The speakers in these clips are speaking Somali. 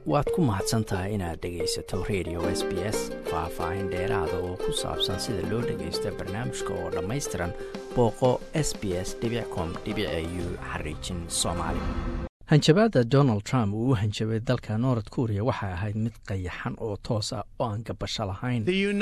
waad ku mahadsan tahay inaad dhegaysato radio s b s faah-faahin dheeraada oo ku saabsan sida loo dhagaysto barnaamijka oo dhammaystiran booqo s b s com u xariijin soomaali hanjabaadda donald trump uu u hanjabay dalka north korea waxay ahayd mid qayaxan oo toos ah oo aan gabasho lahayn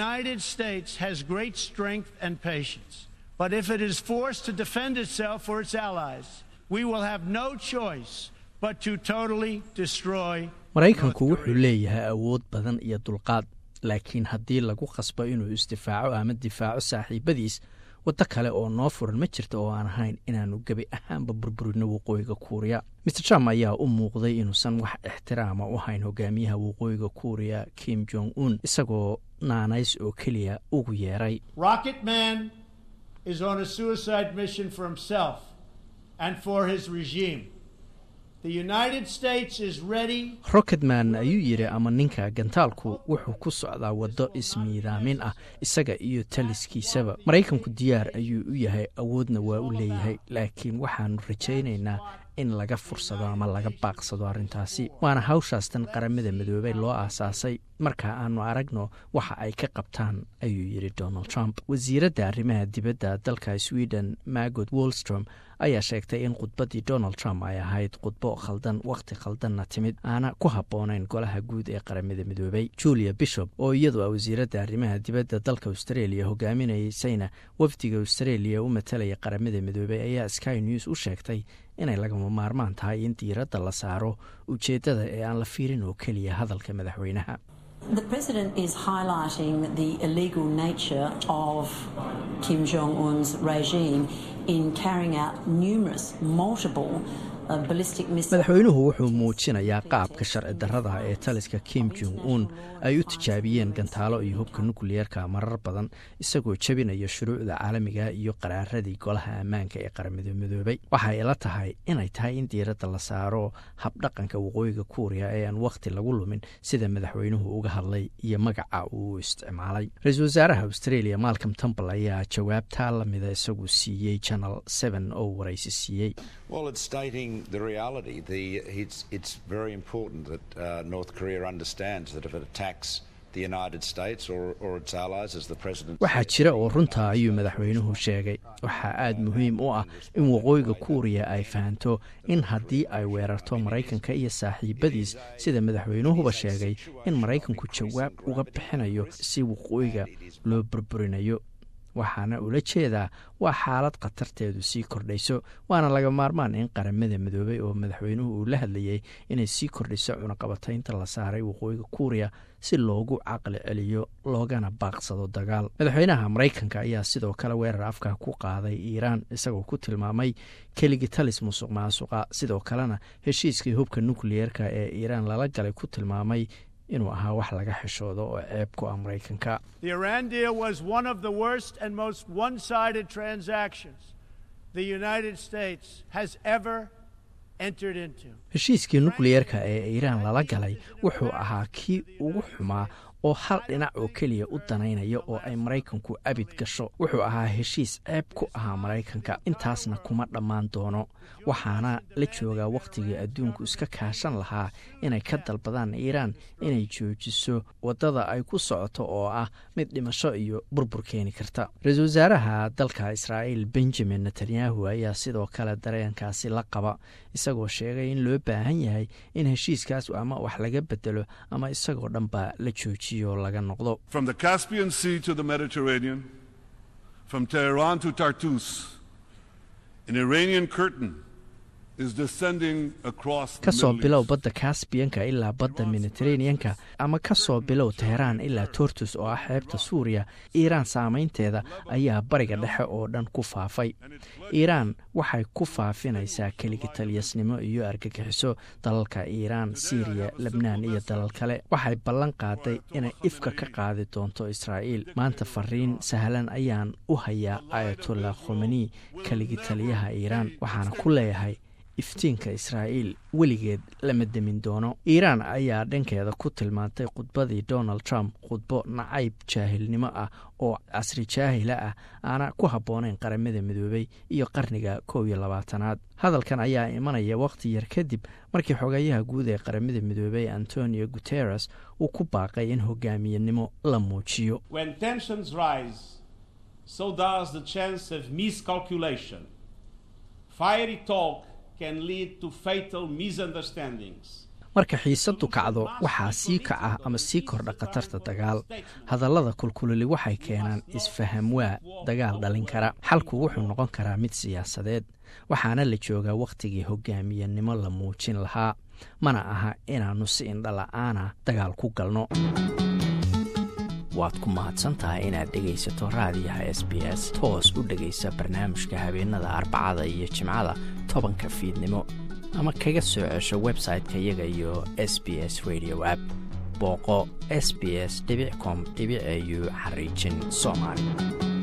But if it is forced to defend itself or its allies, we will have no choice but to totally destroy maraykanku wuxuu leeyahay awood badan iyo dulqaad laakiin haddii lagu qasbo inuu isdifaaco ama difaaco saaxiibadiis waddo kale oo noo furan ma jirta oo aan ahayn inaannu gebi ahaanba burburino waqooyiga kuuriya maer trump ayaa u muuqday inuusan wax ixtiraama u hayn hogaamiyaha waqooyiga kuuriya kim jong un isagoo naanays oo keliya ugu yeeray is on a suicide mission for himself and for his regime. The United States is ready. rocketman ayuu yidhi ama ninka gantaalku wuxuu ku socdaa waddo ismiidaamin ah isaga iyo taliskiisaba maraykanku diyaar ayuu u yahay awoodna waa u leeyahay laakiin waxaannu rajaynaynaa in laga fursado ama laga baaqsado arrintaasi waana hawshaastan qaramada midoobey loo aasaasay marka aanu aragno waxa ay ka qabtaan ayuu yidhi donald trump wasiiradda arrimaha dibadda dalka sweden margot wolstrom ayaa sheegtay in khudbaddii donald trump ay ahayd khudbo khaldan wakhti khaldanna timid aana ku habboonayn golaha guud ee qaramada midoobey julia bishop oo iyadu ah wasiiradda arrimaha dibadda dalka australia hogaaminaysayna wafdiga australia u matalaya qaramada midoobey ayaa sky news u sheegtay inay lagama maarmaan tahay in diiradda la saaro ujeeddada ee aan la fiirin oo keliya hadalka madaxweynaha The president is highlighting the illegal nature of Kim Jong un's regime in carrying out numerous, multiple madaxweynuhu wuxuu muujinayaa qaabka sharci darrada ee taliska kim jong un ay u tijaabiyeen gantaalo iyo hubka nukliyeerka marar badan isagoo jebinaya shuruucda caalamiga iyo qaraaradii golaha ammaanka ee qaramada midoobay waxay ila tahay inay tahay in diiradda la saaro habdhaqanka waqooyiga kuuriya ee aan wakhti lagu lumin sida madaxweynuhu uga hadlay iyo magaca uu isticmaalay ra-iisul wasaaraha australia malcom tumbal ayaa jawaabtaa lamida isagu siiyey janal n oo waraysi siiyey the reality. The, it's, it's very important that uh, North Korea understands that if it attacks the United States or, or its allies, as the president waxaa jira oo runta ayuu madaxweynuhu sheegay waxaa aada muhiim u ah in waqooyiga kuuriya ay fahanto in haddii ay weerarto maraykanka iyo saaxiibadiis sida madaxweynuhuba sheegay in maraykanku jawaab uga bixinayo si waqooyiga loo burburinayo waxaana ula jeedaa waa xaalad khatarteedu sii kordhayso waana laga maarmaan in qaramada midoobey oo madaxweynuhu uu la hadlayay inay sii kordhiso cunaqabataynta la saaray waqooyiga kuuriya si loogu caqli celiyo loogana baaqsado dagaal madaxweynaha maraykanka ayaa sidoo kale weerar afka ku qaaday iiraan isagoo ku tilmaamay keligii talis musuq maasuqa sidoo kalena heshiiskii hubka nukliyeerka ee iiraan lala galay ku tilmaamay inuu ahaa wax laga xishoodo oo ceeb ku ah maraykanka The Iran deal was one of the worst and most one sided transactions the United States has ever entered into. heshiiskii nukliyeerka ee iiraan lala galay wuxuu ahaa kii ugu xumaa oo hal dhinac oo keliya u danaynaya oo ay maraykanku abid gasho wuxuu ahaa heshiis ceeb ku ahaa maraykanka intaasna kuma dhammaan doono waxaana la joogaa wakhtigii adduunku iska kaashan lahaa inay ka dalbadaan iiraan inay joojiso waddada ay ku socoto oo ah mid dhimasho iyo burbur keeni karta ra-iisul wasaaraha dalka israa'iil benjamin netanyahu ayaa sidoo kale dareenkaasi la qaba isagoo sheegay in loo baahan yahay in heshiiskaas ama wax laga bedelo ama isagoo dhanba la joojiyo laga noqdo From the Caspian Sea to the Mediterranean, from Tehran to Tartus, an Iranian curtain is descending across the ka soo Middle bilow East. badda kasbiyanka ilaa badda mediteraneanka ama ka soo bilow teheraan ilaa tortus oo ah xeebta suuriya iiraan saamaynteeda ayaa bariga dhexe oo dhan ku faafay iiraan waxay ku faafinaysaa keligitalyasnimo iyo argagixiso dalalka iiraan siiriya lebnaan iyo dalal kale waxay ballan qaaday inay ifka ka qaadi doonto israa'iil maanta fariin sahlan ayaan u hayaa ayatollah khomeni keligitaliyaha iiraan waxaana ku leeyahay iftiinka israa'iil weligeed lama demin doono iiraan ayaa dhankeeda ku tilmaantay khudbadii donald trump khudbo nacayb jaahilnimo ah oo casri jaahila ah aana ku habboonayn qaramada midoobay iyo qarniga kow iyo labaatanaad hadalkan ayaa imanaya wakhti yar kadib markii xogayaha guud ee qaramada midoobay antonio guteres uu ku baaqay in hogaamiyenimo la muujiyo so does the chance of miscalculation. Fiery talk can lead to fatal misunderstandings. marka xiisaddu kacdo waxaa sii kaca ama sii kordha khatarta dagaal hadallada kulkulili waxay keenaan isfahamwaa dagaal dhalin kara xalku wuxuu noqon karaa mid siyaasadeed waxaana la joogaa wakhtigii hogaamiyenimo la muujin lahaa mana aha inaannu si indhala-aana dagaal ku galno waad ku mahadsantahay inaad dhegaysato raadiyaha s b s toos u dhegaysa barnaamijka habeenada arbacada iyo jimcada tobanka fiidnimo ama kaga soo cesho website-ka iyaga iyo s b s radio app booqo s b s com au xariijin soomaali